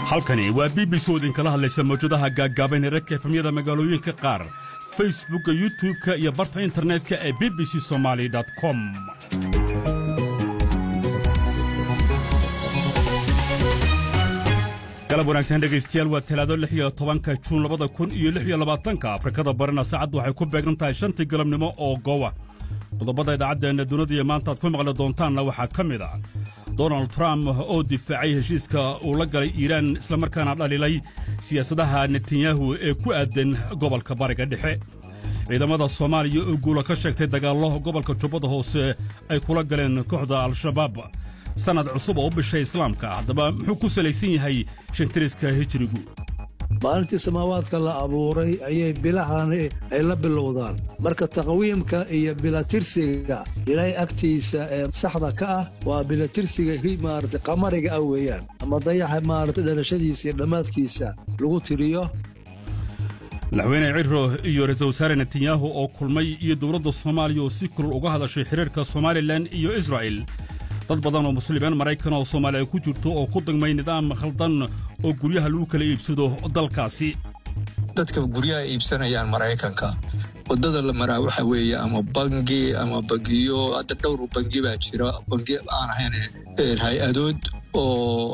halkani waa b b c oo idinkala hadlaysa mawjadaha gaaggaaban ee rarka efamyada magaalooyinka qaar facebookka youtub-ka iyo barta internetka ee b b c somaali com galab wanaagsan dhegaystayaal waa talaado lix iyo tobanka juun labada kun iyo lix iyo labaatanka afrikada barina saacaddu waxay ku beegan tahay shantii galabnimo oo goowa qodobada idaacaddeenna dunida maanta aad ku maqli doontaanna waxaa ka mid a donald trump oo difaacay heshiiska uu la galay iiraan islamarkaana dhalilay siyaasadaha netanyahu ee ku aadan gobolka bariga dhexe ciidamada soomaaliya oo guula ka sheegtay dagaallo gobolka jubbada hoose ay kula galeen kooxda al-shabaab sannad cusub oo u bishay islaamka haddaba muxuu ku salaysan yahay shantiriska hijirigu maalintii samaawaadka la abuuray ayay bilahani ay la bilowdaan marka taqwiimka iyo bilatirsiga ilaahay agtiisa ee saxda ka ah waa bilatirsiga maarata qamariga ah weeyaan ama dayaxa maarata dhalashadiisa iyo dhammaadkiisa lagu tiriyo madaxweyne ciro iyo ra-iisul wasaare netanyahu oo kulmay iyo dowladda soomaaliya oo si kulul uga hadashay xidhiirka somalilan iyo israa'el dad badan oo muslimiin maraykan oo soomaaliya ku jirto oo ku dagmay nidaam khaldan oo guryaha lagu kala iibsado dalkaasi dadka guryaha iibsanayaan maraykanka waddada la maraa waxa weeye ama bangi ama bangiyo hadda dhowr bangi baa jira bangi aan ahayn hay-adood oo